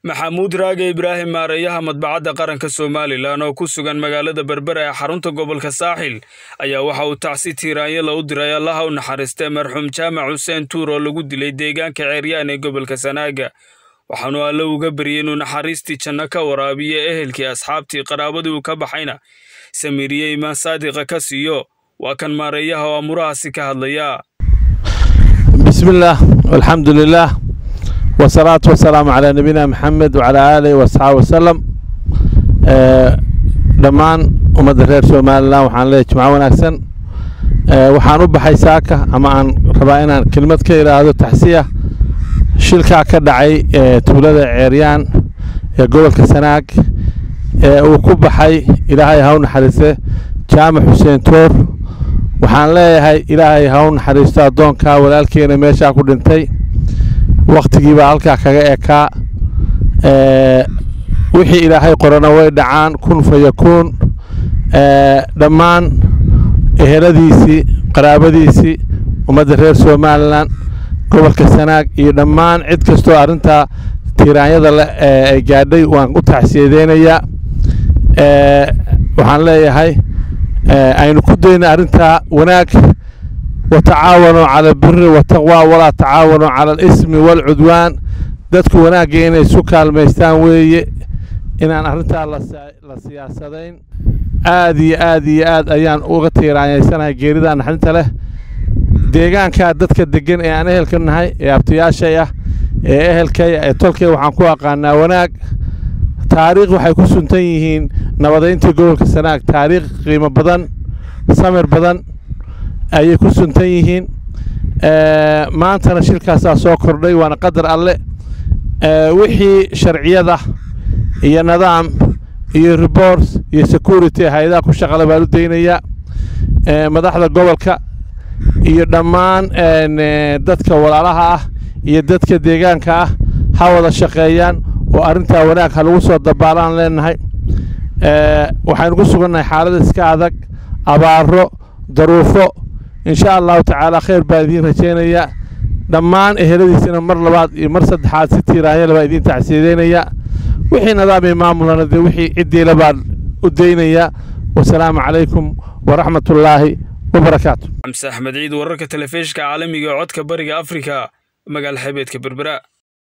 maxamuud raage ibraahim maareeyaha madbacadda qaranka somalilan oo ku sugan magaalada berbera ee xarunta gobolka saaxil ayaa waxa uu tacsi tiiraanyala u diray allaha u naxariistay marxuum jaamac xuseen tuur oo lagu dilay deegaanka ceeryaan ee gobolka sanaaga waxaanu alle uga baryay inuu naxariistii janno ka waraabiyo ehelkii asxaabtii qaraabadii uu ka baxayna samiiriye imaan saadiqa ka siiyo waa kan maareeyaha oo amurahaasi ka hadlaya bismillaah alxamdu lilaah wasalaatu wasalaamu calaa nabiyina maxamed wacalaa aalihi wasaxaabi wasalam dhammaan ummadda reer somalilan waxaan leeyahy jimco wanaagsan waxaan u baxay saaka ama aan rabaa inaan kelmad ka idhaahdo taxsiya shilkaa ka dhacay tuulada ceeryaan ee gobolka sanaag ee uu ku baxay ilaahay ha u naxariiste jaamac xuseen toor waxaan leeyahay ilaahay ha u naxariisto addoonkaa walaalkeena meeshaa ku dhintay wakhtigiibaa halkaa kaga ekaa wixii ilaahay qorana way dhacaan kun fa yakuun dhammaan eheladiisii qaraabadiisii ummadda reer somalilan gobolka sanaag iyo dhammaan cid kastoo arrintaa tiiraanyada le ay gaadhay waan u tacsiyadeynayaa waxaan leeyahay aynu ku dayna arrintaa wanaag watacaawanuu cala albiri wataqwa walaa tacaawanuu cala alismi waalcudwaan dadku wanaagga inay isu kaalmaystaan weeye inaan arrintaa la siyaasadayn aad iyo aad iyo aad ayaan uga tiiraanyaysanahay geeridaa naxdinta leh deegaankaa dadka deggan ee aan ehelka nahay ee abtayaashay ah ee ehelkaya ee tolkay waxaan ku aqaanaa wanaag taariikh waxay ku suntan yihiin nabadayntii gobolka sanaag taariikh qiimo badan samir badan ayay ku suntan yihiin maantana shilkaasaa soo kordhay waana qadar alle wixii sharciyada iyo nidaam iyo reports iyo security hay-adaha ku shaqale baan u daynayaa madaxda gobolka iyo dhammaan dadka walaalaha ah iyo dadka deegaanka ah ha wada shaqeeyaan oo arrintaa wanaag ha lagu soo dabaalaan leenahay waxaynu ku sugannahay xaalada iska adag abaaro daruufo insha allahu tacaala khayr baa idiin rajaynayaa dhammaan eheladiisina mar labaad iyo mar saddexaad si tiiraanyala baa idiin tacsiyadeynaya wixii nidaam iyo maamulana dee wixii ciddiila baan u daynayaa wasalaamu calaykum waraxmatullaahi wabarakaatu xamse axmed ciid wararka telefishinka caalamiga ee codka bariga afrika magaala xebeedka berbera